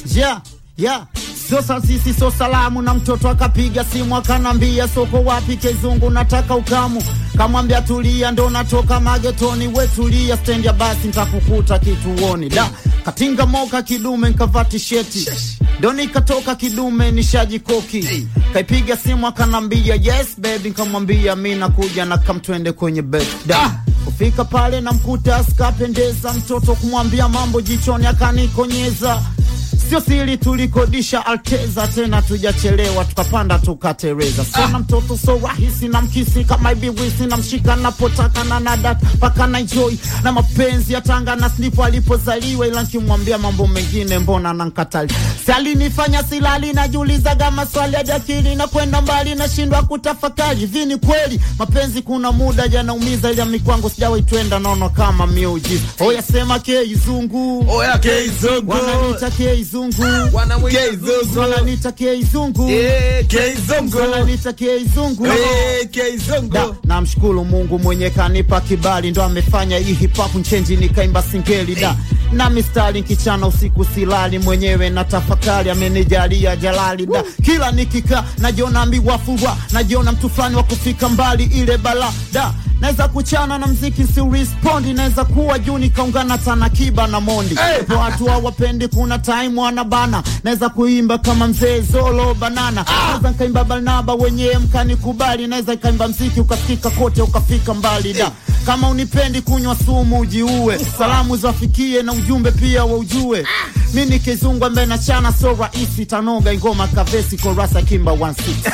yeah, yeah. Sio sisi sio salamu, na mtoto akapiga simu akanambia, soko wapi Kizungu, nataka ukamu. Kamwambia tulia, ndo natoka magetoni, we tulia, stendi ya basi ntakukuta kituoni. Da katinga moka kidume, nkavaa tisheti ndo nikatoka kidume, nishaji koki. Kaipiga simu akanambia, yes baby, nkamwambia mi nakuja na kamtwende kwenye bed da kufika pale namkuta askapendeza mtoto, kumwambia mambo jichoni akanikonyeza Sio siri tulikodisha Alteza, tena tujachelewa, tukapanda tukatereza. Sana mtoto so rahisi na mkisi kama ibiwisi na mshika napotaka na nadat paka na enjoy na mapenzi ya Tanga na snipo alipozaliwa, ila nkimwambia mambo mengine mbona nankatali. Si alinifanya silali, najiulizaga maswali hadi akili na kwenda mbali, nashindwa kutafakari. Vini kweli mapenzi kuna muda janaumiza, ila mikwangu sijawahi twenda, naona kama miujiza. Oya sema keizungu, Oya Keizungu. wananiita keizungu Wanamwita Keizungu. wananiita keizungu Eh, Keizungu. wananiita keizungu Eh, Keizungu. Da, namshukuru Mungu mwenye kanipa kibali, ndo amefanya hii hip hop nchenji nikaimba singeli da na mistari nkichana usiku silali, mwenyewe na tafakari, amenijalia jalali da kila nikikaa najiona mbiwa furwa, najiona mtu fulani wa kufika mbali, ile bala da naweza kuchana na mziki si respondi, naweza kuwa juu nikaungana Tanakiba na Mondi Hey! hey. Watu hawapendi, kuna time wanabana, naweza kuimba kama mzee Zolo Banana naweza nkaimba Barnaba wenyewe mkanikubali, naweza ikaimba mziki ukasikika kote ukafika mbali da kama unipendi kunywa sumu ujiue, salamu zafikie na ujumbe pia waujue. Mi ni kizungu ambaye nachana so rahisi, tanoga ingoma kavesi korasa kimba 16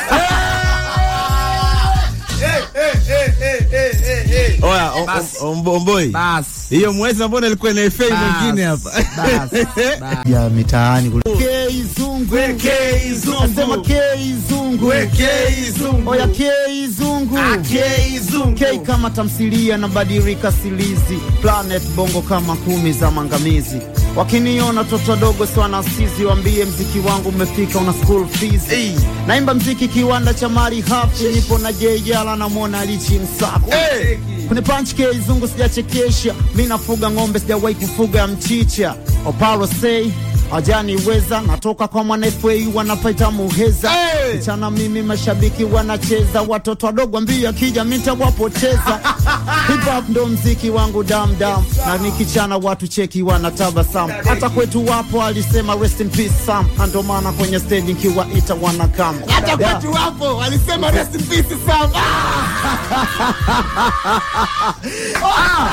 Oya, o- Bas. o- ombo- omboi. Basi. Hiyo mwezi mbona ilikuwa na FA Bas. mwingine hapa. Bas. Bas. ya mitaani kule. Keizungu, We Keizungu. nasema keizungu, We Keizungu. oya keizungu Ah, Keizungu. K kama tamthilia na badilika silizi planet bongo kama kumi za mangamizi wakiniona toto wadogo swana sizi wambie mziki wangu umefika una school fees Ey. naimba mziki kiwanda cha mali hafi nipo na jejala na mona lichi msako Hey. kwenye punch keizungu sijachekesha mi nafuga ng'ombe sijawahi kufuga mchicha oparo sei ajaniweza natoka kwa mwana FA wanapaita muheza Hey! mchana mimi mashabiki wanacheza watoto wadogo ambia kija mitawapoteza hip hop ndo mziki wangu damdam na nikichana watu cheki wanatabasamu hata kwetu wapo alisema rest in peace Sam na ndo maana kwenye stage nkiwaita wanakam Hata kwetu wapo walisema rest in peace Sam. Ah!